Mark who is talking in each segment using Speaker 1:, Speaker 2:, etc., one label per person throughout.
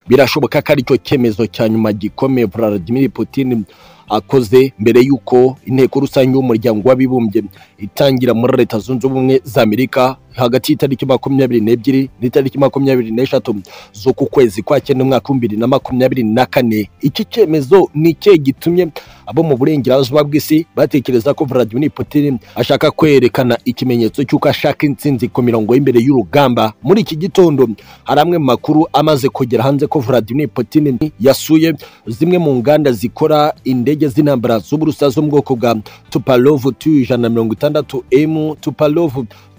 Speaker 1: birashoboka ko aricyo cyemezo cya nyuma gikomeye Vladimir Putin akoze mbere y'uko inteko rusange y'umuryango w'abibumbye itangira muri leta zunze ubumwe za amerika hagati y'itariki makumyabiri n'ebyiri n'itariki makumyabiri n'eshatu z'uku kwezi kwa cyenda umwaka w'ibihumbi bibiri na makumyabiri na kane iki cyemezo ni icye gitumye abo mu burengerazuba bw'isi batekereza ko Vladimir Putin ashaka kwerekana ikimenyetso cy'uko ashaka intsinzi ku mirongo y'imbere y'urugamba muri iki gitondo hari amwe mu makuru amaze kugera hanze ko Vladimir Putin yasuye zimwe mu nganda zikora indege z'intambara z'uburusa zo mu bwoko bwa Tupolev Tu-160M Tupolev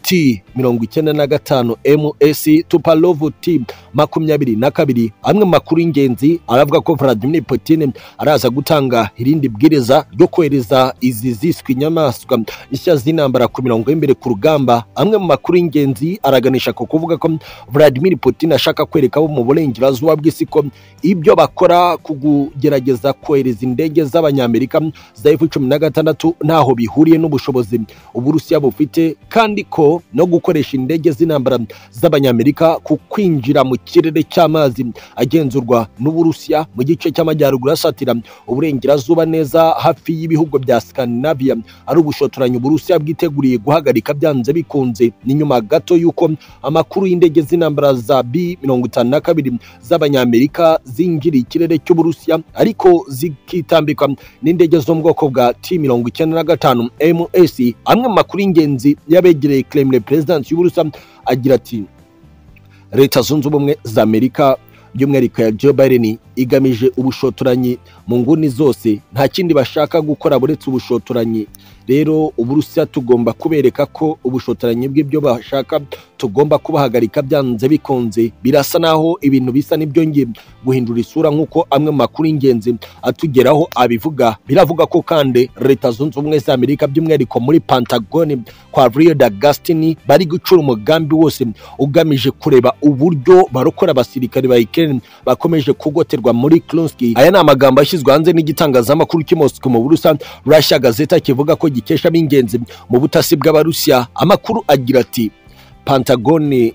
Speaker 1: T mirongo icyenda na gatanu MS Tupolev T makumyabiri na kabiri amwe mu makuru y'ingenzi aravuga ko Vladimir Putin araza gutanga irindi bwiriza ryo kohereza izi ziswe inyamaswa nshya z'intambara ku mirongo y'imbere ku rugamba amwe mu makuru y'ingenzi araganisha ku kuvuga ko Vladimir Putin ashaka kwereka abo mu burengerazuba bw'isi ko ibyo bakora ku kugerageza kohereza indege z'abanyamerika za F-16 ntaho bihuriye n'ubushobozi uburusiya bufite kandi ko no gukoresha indege z'intambara z'abanyamerika ku kwinjira mu kirere cy'amazi agenzurwa n'uburusiya mu gice cy'amajyaruguru asatira uburengerazuba neza hafi y'ibihugu bya Scandinavia ari ubushotoranyi uburusiya bwiteguriye guhagarika byanze bikunze ni nyuma gato y'uko amakuru y'indege z'intambara za B mirongo itanu na kabiri z'abanyamerika zinjiriye ikirere cy'uburusiya ariko zikitambikwa n'indege zo mu bwoko bwa T mirongo icyenda na gatanu MS amwe mu makuru y'ingenzi y'abegereye Kremlin president y'Uburusiya agira ati Leta zunze ubumwe za Amerika by'umwihariko ya Joe Biden igamije ubushotoranyi mu nguni zose nta kindi bashaka gukora buretse ubushotoranyi rero uburusiya tugomba kubereka ko ubushotoranyi bw'ibyo bashaka tugomba kubahagarika byanze bikunze birasa naho ibintu bisa n'ibyongeye guhindura isura nk'uko amwe mu makuru y'ingenzi atugeraho abivuga biravuga ko kandi leta zunze ubumwe za amerika by'umwihariko muri pantagoni kwa Rio da Gastini bari gucura umugambi wose ugamije kureba uburyo barokora abasirikare ba Ukraine bakomeje kugoterwa muri Kursk aya ni amagambo yashyizwe hanze n'igitangazamakuru cy'i Moscow mu Burusiya Russia Gazeta kivuga ko gikesha ab'ingenzi mu butasi bw'abarusiya amakuru agira ati pantagoni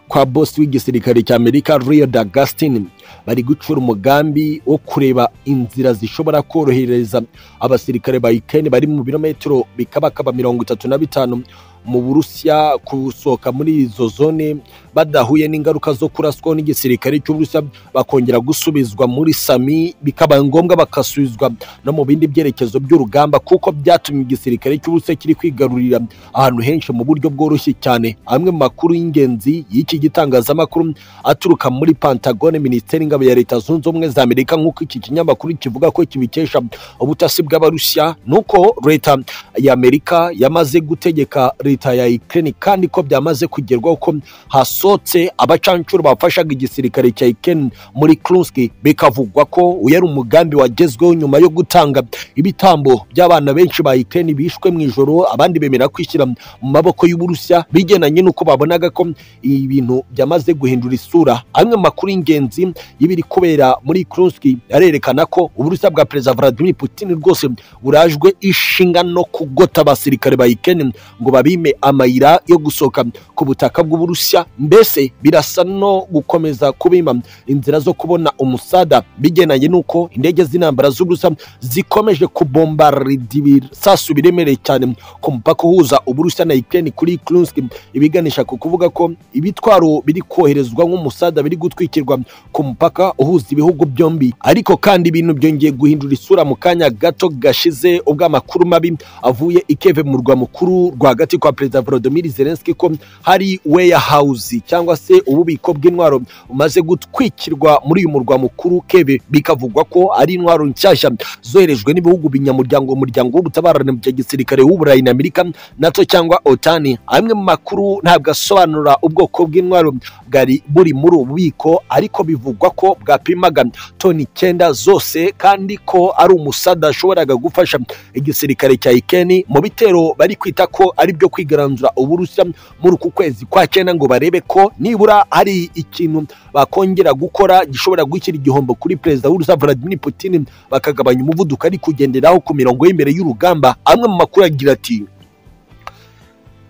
Speaker 1: kwa bosi w'igisirikare cya amerika Rio da Gastini bari gucura umugambi wo kureba inzira zishobora korohereza abasirikare ba Ukraine bari mu birometero bikabakaba mirongo itatu na bitanu mu burusiya gusohoka muri izo zone badahuye n'ingaruka zo kuraswaho n'igisirikare cy'uburusiya bakongera gusubizwa muri sami bikaba ngombwa bagasubizwa no mu bindi byerekezo by'urugamba kuko byatumye igisirikare cy'uburusiya kiri kwigarurira ahantu henshi mu buryo bworoshye cyane amwe mu makuru y'ingenzi y'iki gitangazamakuru aturuka muri pantagone minisiteri y'ingabo ya leta zunze ubumwe za amerika nk'uko iki kinyamakuru kivuga ko kibikesha ubutasi bw'abarusiya nuko leta ya amerika yamaze gutegeka leta ya Ukraine kandi ko byamaze kugerwaho ko hasotse abacancuro bafashaga igisirikare cya Ukraine muri Kursk bikavugwa ko uyu ari umugambi wagezweho nyuma yo gutanga ibitambo by'abana benshi ba Ukraine bishwe mu ijoro abandi bemera kwishyira mu maboko y'Uburusiya bigenanye n'uko babonaga ko ibintu byamaze guhindura isura amwe mu makuru y'ingenzi y'ibiri kubera muri Kursk arerekana ko Uburusiya bwa Perezida Vladimir Putin rwose burajwe ishinga no kugota abasirikare ba Ukraine ngo babi amayira yo gusohoka ku butaka bw'uburusiya mbese birasa no gukomeza kubima inzira zo kubona umusada bigenanye n'uko indege z'intambara z'uburusiya zikomeje kubombarida ibisasu biremereye cyane ku mupaka uhuza uburusiya na Ukraine kuri Kursk ibiganisha ku kuvuga ko ibitwaro biri koherezwa nk'umusada biri gutwikirwa ku mupaka uhuza ibihugu byombi ariko kandi ibintu byongeye guhindura isura mu kanya gato gashize ubwo amakuru mabi avuye i Kiev mu rwa mukuru rwagati kwa perezida Volodymyr Zelensky ko hari warehouse cyangwa se ububiko bw'intwaro bumaze gutwikirwa muri uyu murwa mukuru Kiev bikavugwa ko ari intwaro nshyashya zoherejwe n'ibihugu binyamuryango umuryango w'ubutabarane bya gisirikare w'uburayi na Amerika NATO cyangwa OTAN amwe mu makuru ntabwo asobanura ubwoko bw'intwaro bwari buri muri ubu bubiko ariko bivugwa ko bwapimaga toni icyenda zose kandi ko ari umusada washoboraga gufasha igisirikare cya Ukraine mu bitero bari kwita ko ari byo kwigaranzura uburusiya muri uku kwezi kwa cyenda ngo barebe ko nibura hari ikintu bakongera gukora gishobora gushyira igihombo kuri perezida w'urusiya Vladimir Putin bakagabanya umuvuduko ari kugenderaho ku mirongo y'imbere y'urugamba amwe mu makuru agira ati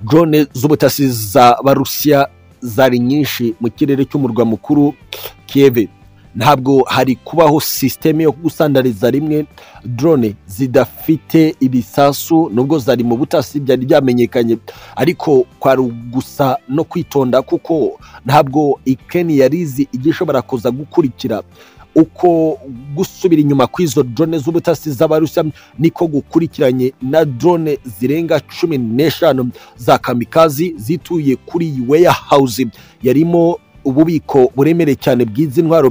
Speaker 1: drone z'ubutasi za barusiya zari nyinshi mu kirere cy'umurwa mukuru Kiev ntabwo hari kubaho sisiteme yo gusandariza rimwe drone zidafite ibisasu nubwo zari mu butasi byari byamenyekanye ariko kwari gusa no kwitonda kuko ntabwo ikeni yari izi igihe ishobora kuza gukurikira uko gusubira inyuma kw'izo drone z'ubutasi z'abarusiya niko gukurikiranye na drone zirenga cumi n'eshanu za kamikazi zituye kuri iyi warehouse yarimo ububiko buremere cyane bw'izi ntwaro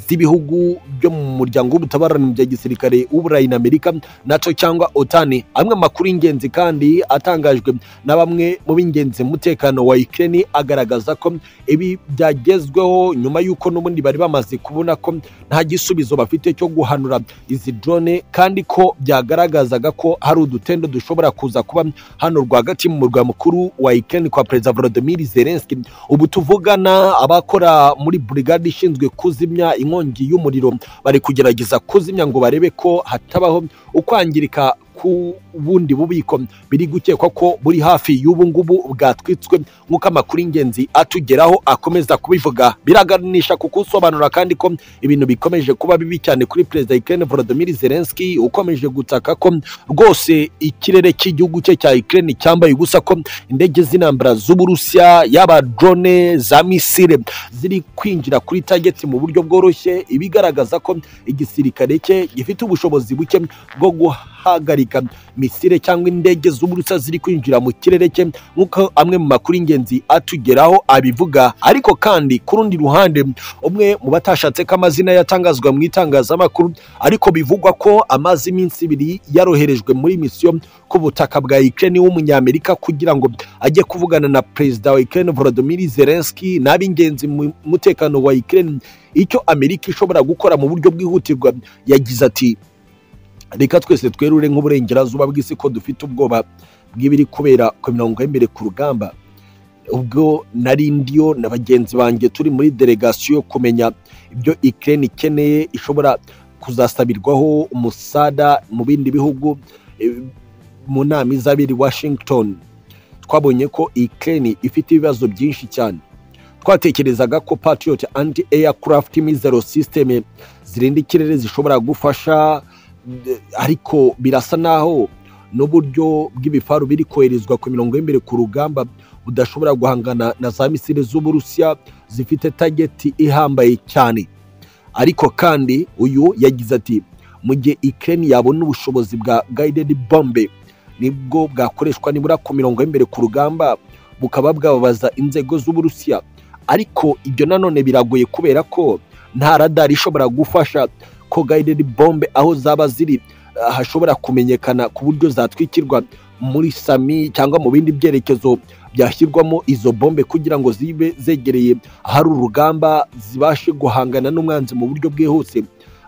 Speaker 1: z'ibihugu byo mu muryango w'ubutabarane mu bya gisirikare w'uburayi na amerika nato cyangwa otani amwe amakuru y'ingenzi kandi atangajwe na bamwe mu b'ingenzi mu mutekano wa ikeni agaragaza ko ibi byagezweho nyuma y'uko n'ubundi bari bamaze kubona ko nta gisubizo bafite cyo guhanura izi drone kandi ko byagaragazaga ko hari udutendo dushobora kuza kuba hano rwagati mu murwa mukuru wa ikeni kwa perezida volodimir zelenski ubu tuvugana abakora muri burigade ishinzwe kuzimya inkongi y'umuriro bari kugerageza kuzimya ngo barebe ko hatabaho ukwangirika ku bundi bubiko biri gukekwa ko buri hafi y'ubu ngubu bwatwitswe nk'uko amakuru y'ingenzi atugeraho akomeza kubivuga biraganisha ku kusobanura kandi ko ibintu bikomeje kuba bibi cyane kuri perezida Ukraine Volodymyr Zelensky ukomeje gutaka ko rwose ikirere cy'igihugu cye cya Ukraine cyambaye ubusa ko indege z'intambara z'Uburusiya yaba drone za misile ziri kwinjira kuri target mu buryo bworoshye ibigaragaza ko igisirikare cye gifite ubushobozi buke bwo guhagarika misile cyangwa indege z'uburusa ziri kwinjira mu kirere cye nk'uko amwe mu makuru y'ingenzi atugeraho abivuga ariko kandi ku rundi ruhande umwe mu batashatse ko amazina yatangazwa mu itangazamakuru ariko bivugwa ko amaze iminsi ibiri yaroherejwe muri misiyo ku butaka bwa Ukraine w'umunyamerika kugira ngo ajye kuvugana na perezida wa Ukraine Volodymyr Zelensky n'ab'ingenzi mu mutekano wa Ukraine icyo Amerika ishobora gukora mu buryo bwihutirwa yagize ati reka twese twerure nk'uburengerazuba bw'isi ko dufite ubwoba bw'ibiri kubera ku mirongo y'imbere ku rugamba ubwo nari ndiyo na bagenzi banjye turi muri delegasiyo kumenya ibyo ikirere ikeneye ishobora kuzasabirwaho umusada mu bindi bihugu mu nama izabiri washington twabonye ko ikirere ifite ibibazo byinshi cyane twatekerezaga ko patriot anti aircraft mizero system zirinda ikirere zishobora gufasha ariko birasa naho n'uburyo bw'ibifaru biri koherezwa ku mirongo y'imbere ku rugamba budashobora guhangana na za misile z'uburusiya zifite tageti ihambaye cyane ariko kandi uyu yagize ati mu gihe ikirere yabona ubushobozi bwa gayidedi bombe nibwo bwakoreshwa nibura ku mirongo y'imbere ku rugamba bukaba bwababaza inzego z'uburusiya ariko ibyo nanone biragoye kubera ko nta radari ishobora gufasha ko gayidedi bombe aho zaba ziri hashobora kumenyekana ku buryo zatwikirwa muri sami cyangwa mu bindi byerekezo byashyirwamo izo bombe kugira ngo zibe zegereye ahari urugamba zibashe guhangana n'umwanzi mu buryo bwihuse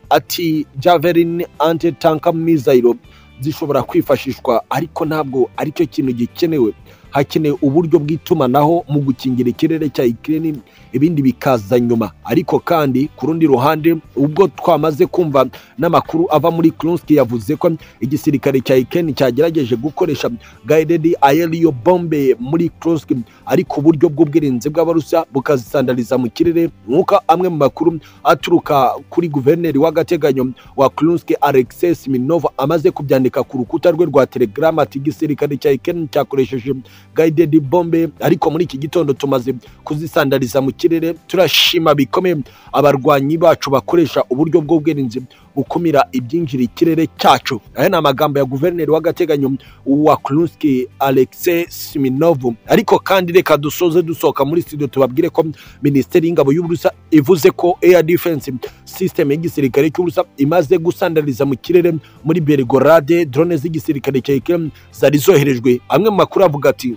Speaker 1: ati javelin anti tanka mizayiro zishobora kwifashishwa ariko ntabwo aricyo kintu gikenewe hakenewe uburyo bw'itumanaho mu gukingira ikirere cya ikirere ibindi bikaza nyuma ariko kandi ku rundi ruhande ubwo twamaze kumva n'amakuru ava muri kurunski yavuze ko igisirikare cya ikirere cyagerageje gukoresha guided aerial bombe muri kurunski ariko uburyo bw'ubwirinzi bw'abarusiya bukazisandariza mu kirere nk'uko amwe mu makuru aturuka kuri guverineri w'agateganyo wa kurunski alexis minova amaze kubyandika ku rukuta rwe rwa telegram ati igisirikare cya ikirere cyakoresheje guided bombe ariko muri iki gitondo tumaze kuzisandariza mu kirere turashima bikomeye abarwanyi bacu bakoresha uburyo bw'ubwirinzi bukumira ibyinjira ikirere cyacu aya ni amagambo ya guverineri w'agateganyo wa kurunski alexis siminovu ariko kandi reka dusoze dusohoka muri studio tubabwire ko minisiteri y'ingabo y'uburusa ivuze ko air defense system y'igisirikare cy'uburusa imaze gusandariza mu kirere muri bergorade drone z'igisirikare cya ikirere zari zoherejwe amwe mu makuru avuga ati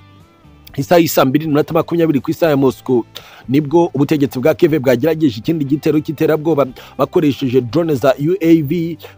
Speaker 1: isaha y'isa mbiri n'iminota makumyabiri ku isaha ya mosiko nibwo ubutegetsi bwa keve bwagerageje ikindi gitero cy'iterabwoba bakoresheje drone za uav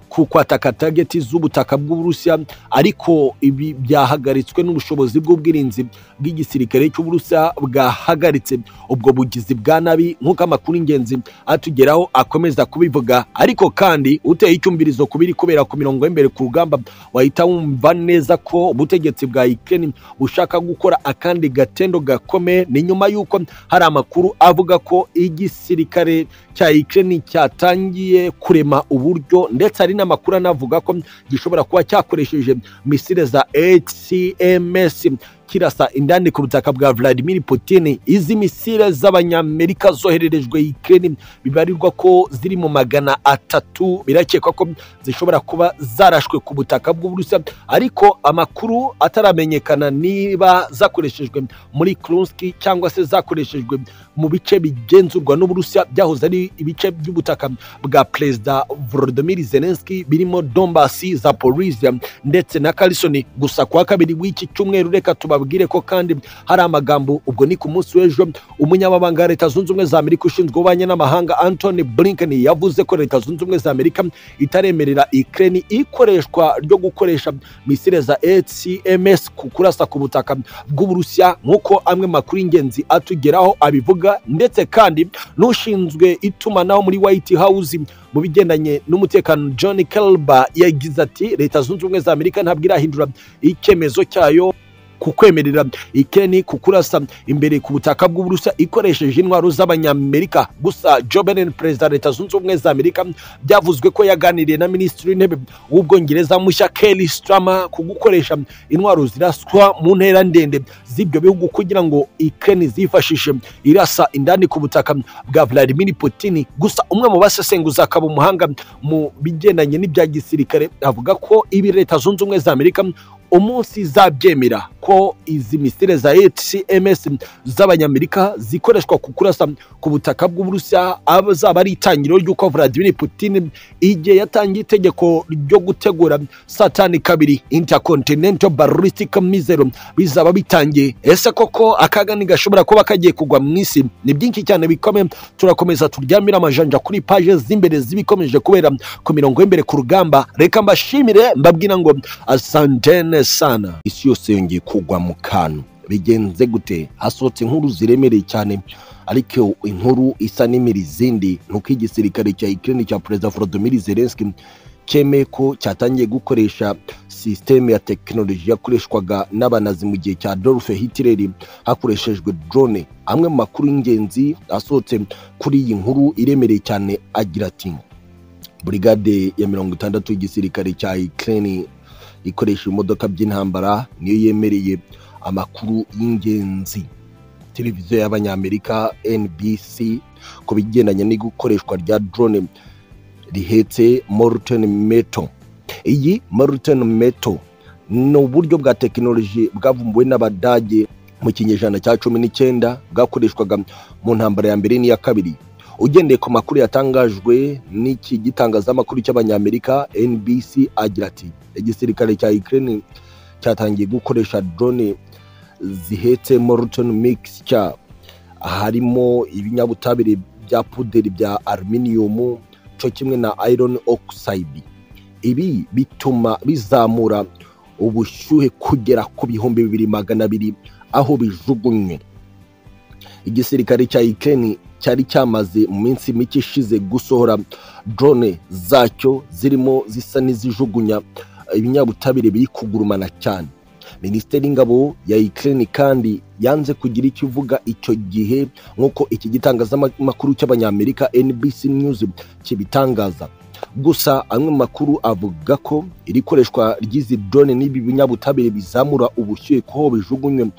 Speaker 1: ku kwataka tageti z'ubutaka bw'uburusiya ariko ibi byahagaritswe n'ubushobozi bw'ubwirinzi bw'igisirikare cy'uburusiya bwahagaritse ubwo bugizi bwa nabi nk'uko amakuru y'ingenzi atugeraho akomeza kubivuga ariko kandi uteye icyumvirizo ku biri kubera ku mirongo y'imbere ku rugamba wahita wumva neza ko ubutegetsi bwa ikirere bushaka gukora akandi gatendo gakomeye ni nyuma y'uko hari amakuru avuga ko igisirikare cya Ukraine cyatangiye kurema uburyo ndetse hari n'amakuru anavuga ko gishobora kuba cyakoresheje misile za HCMS kirasa indani ku butaka bwa Vladimir Putin izi misile z'abanyamerika zohererejwe Ukraine bibarirwa ko ziri mu magana atatu birakekwa ko zishobora kuba zarashwe ku butaka bw'Uburusiya ariko amakuru ataramenyekana niba zakoreshejwe muri Kursk cyangwa se zakoreshejwe mu bice bigenzurwa n'Uburusiya byahoze ari ibice by'ubutaka bwa Perezida Volodymyr Zelensky birimo Donbass, Zaporizhia ndetse na Kherson gusa kwa kabiri w'iki cyumweru reka tuba babwire ko kandi hari amagambo ubwo ni ku munsi w'ejo umunyamabanga wa leta zunze ubumwe za amerika ushinzwe ububanyi n'amahanga anthony blinken yavuze ko leta zunze ubumwe za amerika itaremerera ukraine ikoreshwa ryo gukoresha misile za hcms ku kurasa ku butaka bw'uburusiya nk'uko amwe makuru y'ingenzi atugeraho abivuga ndetse kandi n'ushinzwe itumanaho muri white house mu bigendanye n'umutekano john kelba yagize ati leta zunze ubumwe za amerika ntabwo irahindura icyemezo cyayo ku kwemerera ikeni ku kurasa imbere ku butaka bw'uburusiya ikoresheje intwaro z'abanyamerika gusa joe biden perezida leta zunze ubumwe za amerika byavuzwe ko yaganiriye na minisitiri w'intebe w'ubwongereza mushya kelly strama ku gukoresha intwaro ziraswa mu ntera ndende z'ibyo bihugu kugira ngo ikeni zifashishe irasa indani ku butaka bwa vladimir putin gusa umwe mu basesenguza akaba umuhanga mu bigendanye n'ibya gisirikare avuga ko ibi leta zunze ubumwe za amerika umunsi zabyemera ko izi misile za HCMS z'abanyamerika zikoreshwa ku kurasa ku butaka bw'Uburusiya azaba ari itangiriro ry'uko Vladimir Putin igihe yatangiye itegeko ryo gutegura satani kabiri intercontinental ballistic missile bizaba bitangiye ese koko akaga ntigashobora kuba kagiye kugwa mu isi ni byinshi cyane bikomeye turakomeza turyamire amajanja kuri paje z'imbere zibikomeje kubera ku mirongo y'imbere ku rugamba reka mbashimire mbabwira ngo asantene sana isi yose yongeye kugwa mu kantu bigenze gute hasohotse inkuru ziremereye cyane ariko inkuru isa n'imira izindi nuko igisirikare cya Ukraine cya perezida Volodymyr Zelensky cyemeye ko cyatangiye gukoresha sisiteme ya tekinoloji yakoreshwaga n'abanazi mu gihe cya Adolf Hitler hakoreshejwe drone amwe mu makuru y'ingenzi asohotse kuri iyi nkuru iremereye cyane agira ati Brigade ya mirongo itandatu y'igisirikare cya Ukraine ikoresha imodoka by'intambara niyo yemereye amakuru y'ingenzi televiziyo y'abanyamerika NBC ku bigendanye n'ikoreshwa rya drone rihetse molten metal iyi molten metal ni uburyo bwa tekinoloji bwavumbuwe n'abadage mu kinyejana cya cumi n'icyenda bwakoreshwaga mu ntambara ya mbere n'iya kabiri ugendeye ku makuru yatangajwe n'iki gitangazamakuru cy'abanyamerika NBC agira ati igisirikare cya Ukraine cyatangiye gukoresha drone zihetse molten mixture harimo ibinyabutabire bya puderi bya aluminium cyo kimwe na iron oxide ibi bituma bizamura ubushyuhe kugera ku bihumbi bibiri magana abiri aho bijugunywe igisirikare cya Ukraine cyari cyamaze mu minsi mike ishize gusohora drone zacyo zirimo zisa n'izijugunya ibinyabutabire biri kugurumana cyane minisiteri y'ingabo ya Ukraine kandi yanze kugira icyo ivuga icyo gihe nk'uko iki gitangazamakuru cy'abanyamerika NBC News kibitangaza gusa amwe mu makuru avuga ko iri koreshwa ry'izi drone n'ibi binyabutabire bizamura ubushyuhe ko bijugunywe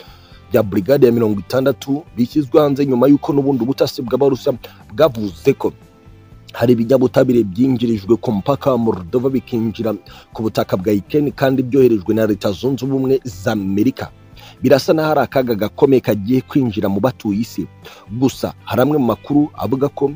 Speaker 1: bya brigade ya mirongo itandatu bishyizwe hanze nyuma y'uko n'ubundi ubutasi bw'abarusa bwavuze ko hari ibinyabutabire byinjirijwe ku mupaka wa morodova bikinjira ku butaka bwa ikeni kandi byoherejwe na leta zunze ubumwe za amerika birasa n'aho hari akaga gakomeye kagiye kwinjira mu batuye isi gusa hari amwe mu makuru avuga ko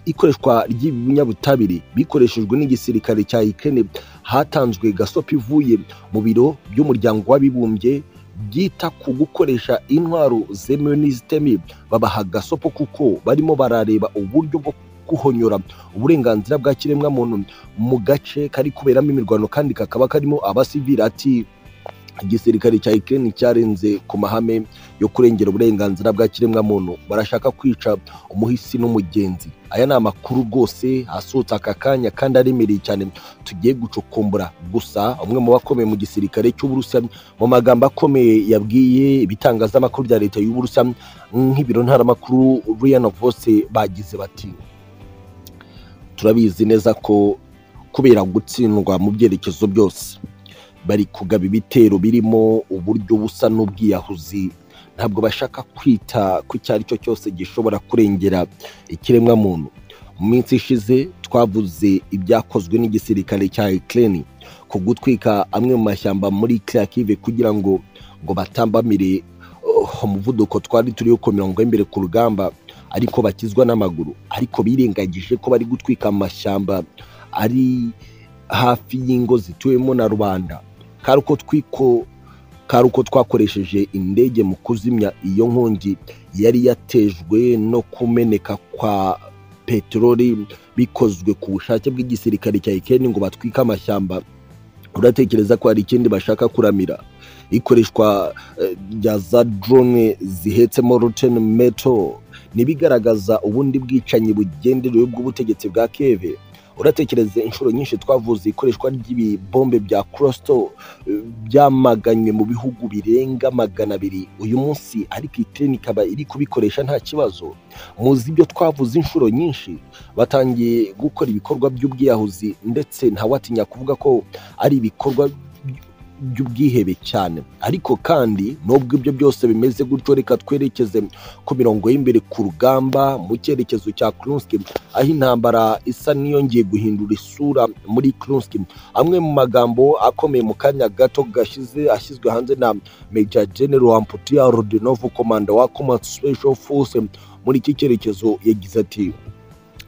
Speaker 1: ikoreshwa ry'ibinyabutabire bikoreshejwe n'igisirikare cya ikeni hatanzwe gasopi ivuye mu biro by'umuryango w'abibumbye byita ku gukoresha intwaro zemewe n'izitemi babaha gasopo kuko barimo barareba uburyo bwo guhonyora uburenganzira bwa kiremwamuntu mu gace kari kuberamo imirwano kandi kakaba karimo abasivili ati igisirikare cya Ukraine cyarenze ku mahame yo kurengera uburenganzira bwa kiremwamuntu barashaka kwica umuhisi n'umugenzi aya ni amakuru rwose asohotse aka kanya kandi aremereye cyane tugiye gucukumbura gusa umwe mu bakomeye mu gisirikare cy'uburusiya mu magambo akomeye yabwiye ibitangazamakuru bya leta y'uburusiya nk'ibiro ntaramakuru riyana vose bagize bati turabizi neza ko kubera gutsindwa mu byerekezo byose bari kugaba ibitero birimo uburyo busa n'ubwiyahuzi ntabwo bashaka kwita ku icyo ari cyo cyose gishobora kurengera ikiremwamuntu mu minsi ishize twavuze ibyakozwe n'igisirikare cya Ukraine ku gutwika amwe mu mashyamba muri Kharkiv kugira ngo ngo batambamire uh, umuvuduko twari turiho ku mirongo y'imbere ku rugamba ariko bakizwa n'amaguru ariko birengagije ko bari gutwika amashyamba ari hafi y'ingo zituwemo na rubanda kari uko twiko kari uko twakoresheje indege mu kuzimya iyo nkongi yari yatejwe no kumeneka kwa peteroli bikozwe ku bushake bw'igisirikare cya ikeni ngo batwike amashyamba uratekereza ko hari ikindi bashaka kuramira ikoreshwa eh, rya za drone zihetsemo roten meto n'ibigaragaza ubundi bwicanyi bugenderewe bw'ubutegetsi bwa keve uratekereza inshuro nyinshi twavuze ikoreshwa ry'ibibombe bya kurosito byamaganywe mu bihugu birenga magana abiri uyu munsi ariko iteni ikaba iri kubikoresha nta kibazo muzi ibyo twavuze inshuro nyinshi batangiye gukora ibikorwa by'ubwiyahuzi ndetse ntawatinya kuvuga ko ari ibikorwa by'ubwihebe cyane ariko kandi nubwo ibyo byose bimeze gutyo reka twerekeze ku mirongo y'imbere ku rugamba mu cyerekezo cya kurunski aho intambara isa n'iyongeye guhindura isura muri kurunski amwe mu magambo akomeye mu kanya gato gashize ashyizwe hanze na meja general amputia rodinov komanda wa command special force muri iki cyerekezo yagize ati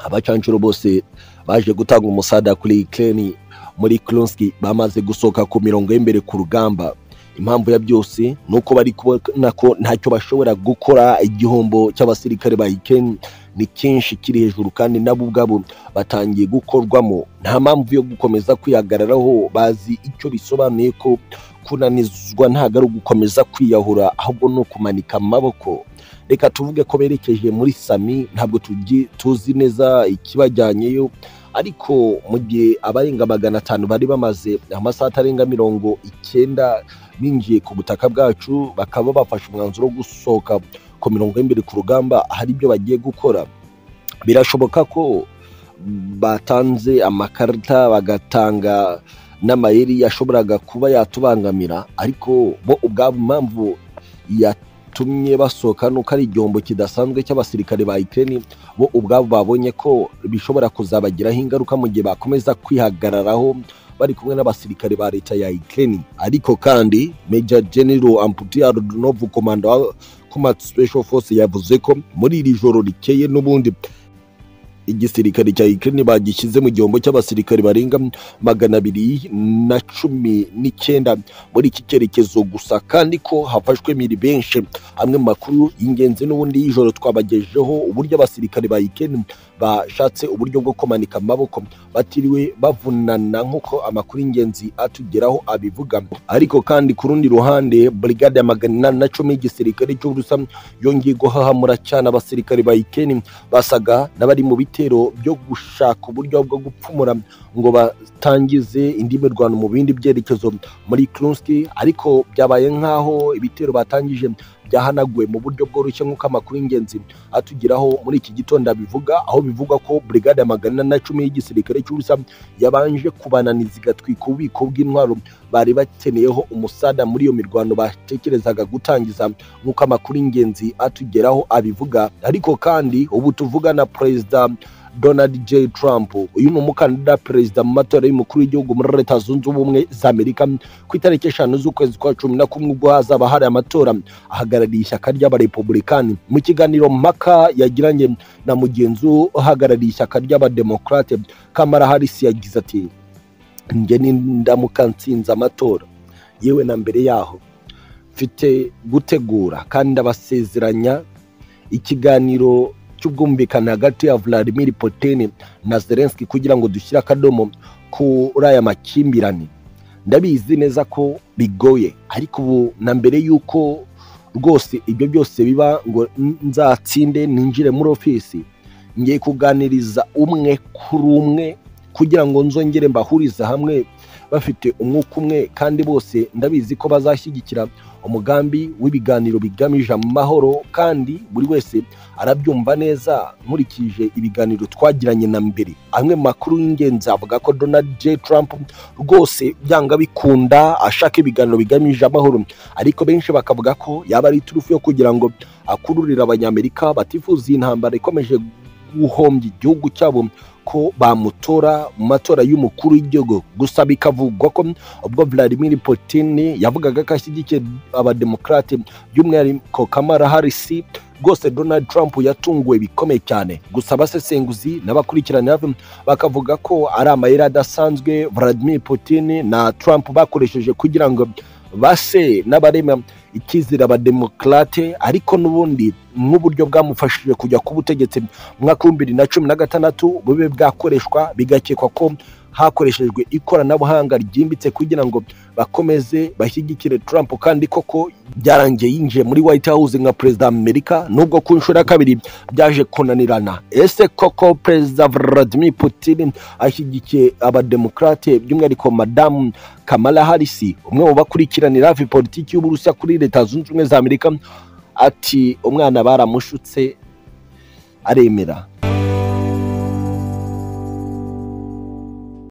Speaker 1: abacanshuro bose baje gutanga umusada kuri Ukraine muri Klonski bamaze gusohoka ku mirongo y'imbere ku rugamba impamvu ya byose ni uko bari kubona ko ntacyo bashobora gukora igihombo cy'abasirikare ba Ukraine ni cyinshi kiri hejuru kandi nabo ubwabo batangiye gukorwamo nta mpamvu yo gukomeza kwihagararaho bazi icyo bisobanuye ko kunanizwa ntabwo ari ugukomeza kwiyahura ahubwo ni ukumanika amaboko reka tuvuge ko berekeje muri sami ntabwo tugi- tuzi neza ikibajyanyeyo ariko mu gihe abarenga magana atanu bari bamaze amasaha atarenga mirongo icyenda binjiye ku butaka bwacu bakaba bafashe umwanzuro wo gusohoka ku mirongo y'imbere ku rugamba hari ibyo bagiye gukora birashoboka ko batanze amakarita bagatanga n'amayeri yashoboraga kuba yatubangamira ariko bo ubwabo impamvu yatumye basohoka nuko ari igihombo kidasanzwe cy'abasirikare ba Ukraine bo ubwabo babonye ko bishobora kuzabagiraho ingaruka mu gihe bakomeza kwihagararaho bari kumwe n'abasirikare ba leta ya Ukraine ariko kandi Major General Amputia Rodunov komanda wa Combat Special Force yavuze ko muri iri joro rikeye n'ubundi igisirikare cya Ukraine bagishyize mu gihombo cy'abasirikare barenga magana abiri na cumi n'icyenda muri iki cyerekezo gusa kandi ko hafashwe miri benshi amwe mu makuru y'ingenzi n'ubundi y'ijoro twabagejeho uburyo abasirikare ba Ukraine bashatse uburyo bwo kumanika amaboko batiriwe bavunana nk'uko amakuru y'ingenzi atugeraho abivuga ariko kandi ku rundi ruhande brigade ya magana inani na cumi y'igisirikare cy'uburusa yongeye guhahamura cyane abasirikare ba Ukraine basaga n'abari mu bitero byo gushaka uburyo bwo gupfumura ngo batangize indi mirwano mu bindi byerekezo muri Krunski ariko byabaye nk'aho ibitero batangije byahanaguwe mu buryo bworoshye nk'uko amakuru y'ingenzi atugeraho muri iki gitondo abivuga aho bivugwa ko brigade ya magana inani na cumi y'igisirikare cy'ubusa yabanje kubananiza igatwika ububiko bw'intwaro bari bakeneyeho umusada muri iyo mirwano batekerezaga gutangiza nk'uko amakuru y'ingenzi atugeraho abivuga ariko kandi ubu tuvugana perezida Donald J Trump uyu ni umukandida perezida mu matora y'umukuru w'igihugu muri leta zunze ubumwe za Amerika ku itariki eshanu z'ukwezi kwa cumi na kumwe ubwo hazaba hari amatora ahagarariye ishyaka ry'abarepublikani mu kiganiro mpaka yagiranye na mugenzi we uhagarariye ishyaka ry'abademokarate Kamala Harris yagize ati njye nindamuka nsinze amatora yewe na mbere yaho mfite gutegura kandi ndabasezeranya ikiganiro cy'ubwumvikane hagati ya Vladimir Putin na Zelensky kugira ngo dushyire akadomo kuri aya makimbirane ndabizi neza ko bigoye ariko ubu na mbere y'uko rwose ibyo byose biba ngo nzatsinde ninjire muri ofisi ngiye kuganiriza umwe kuri umwe kugira ngo nzongere mbahurize hamwe bafite umwuka umwe kandi bose ndabizi ko bazashyigikira umugambi w'ibiganiro bigamije amahoro kandi buri wese arabyumva neza nkurikije ibiganiro twagiranye na mbere amwe mu makuru y'ingenzi avuga ko donald j trump rwose byanga bikunda ashaka ibiganiro bigamije amahoro ariko benshi bakavuga ko yaba ari iturufu yo kugira ngo akururire abanyamerika batifuza iyi ntambara ikomeje guhombya igihugu cyabo ko bamutora mu matora y'umukuru w'igihugu gusa bikavugwa ko ubwo Vladimir Putin yavugaga ko ashyigikiye abademokarate by'umwihariko Kamala Harris rwose Donald Trump yatunguwe bikomeye cyane gusa abasesenguzi n'abakurikiranira bakavuga ko ari amayeri adasanzwe Vladimir Putin na Trump bakoresheje kugira ngo base n'abarema ikizere abademokarate ariko n'ubundi n'uburyo bwamufashije kujya ku butegetsi mu mwaka w'ibihumbi bibiri na cumi na gatandatu bube bwakoreshwa bigakekwa ko hakoreshejwe ikoranabuhanga ryimbitse kugira ngo bakomeze bashyigikire Trump kandi koko byarangiye yinjiye muri White House nka perezida wa Amerika nubwo ku nshuro ya kabiri byaje kunanirana ese koko perezida Vladimir Putin ashyigikiye abademokarate by'umwihariko madamu Kamala Harris umwe mu bakurikiranira hafi politiki y'Uburusiya kuri leta zunze ubumwe za Amerika ati umwana baramushutse aremera